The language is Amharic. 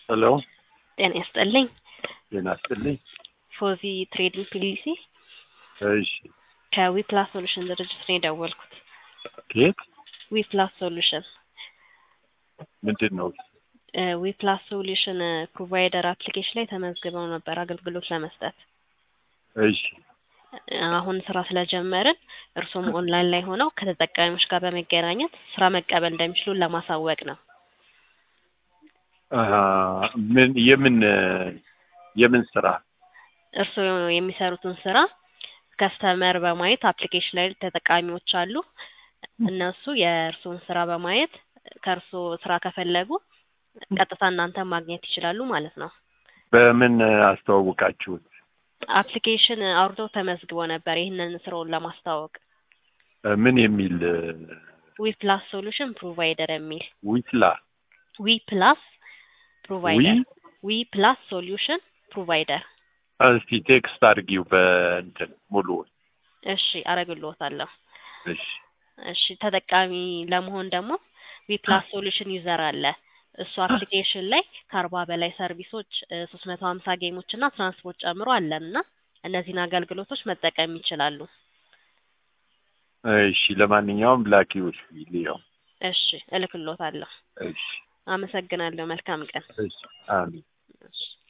ሄሎ ጤና ይስጥልኝ። ጤና ይስጥልኝ። ፎዚ ትሬዲንግ ፒሊሲ እሺ ከዊፕላስ ሶሉሽን ድርጅት ነው የደወልኩት። ኬት ዊፕላስ ሶሉሽን ምንድን ነው? ዊፕላስ ሶሉሽን ፕሮቫይደር አፕሊኬሽን ላይ ተመዝግበው ነበር አገልግሎት ለመስጠት። እሺ አሁን ስራ ስለጀመርን እርሱም ኦንላይን ላይ ሆነው ከተጠቃሚዎች ጋር በመገናኘት ስራ መቀበል እንደሚችሉ ለማሳወቅ ነው። አሀ፣ ምን የምን የምን ስራ? እርስዎ የሚሰሩትን ስራ ከስተመር በማየት አፕሊኬሽን ላይ ተጠቃሚዎች አሉ። እነሱ የእርስዎን ስራ በማየት ከእርስዎ ስራ ከፈለጉ ቀጥታ እናንተን ማግኘት ይችላሉ ማለት ነው። በምን አስተዋውቃችሁት? አፕሊኬሽን አውርደው ተመዝግቦ ነበር ይህንን ስራውን ለማስተዋወቅ ምን የሚል ዊ ፕላስ ሶሉሽን ፕሮቫይደር የሚል ዊትላ ዊ ፕላስ ዊ ፕሮቫይደር ዊ ፕላስ ሶሉሽን ፕሮቫይደር እስቲ ቴክስት አድርጊው በእንትን ሙሉውን። እሺ አረግልዎታለሁ። እሺ እሺ ተጠቃሚ ለመሆን ደግሞ ዊ ፕላስ ሶሉሽን ዩዘር አለ። እሱ አፕሊኬሽን ላይ ከአርባ በላይ ሰርቪሶች ሶስት መቶ ሀምሳ ጌሞች እና ትራንስፖርት ጨምሮ አለን እና እነዚህን አገልግሎቶች መጠቀም ይችላሉ። እሺ ለማንኛውም ላኪው ሊያው እሺ እልክልዎታለሁ። እሺ አመሰግናለሁ። መልካም ቀን። እሺ አሜን። እሺ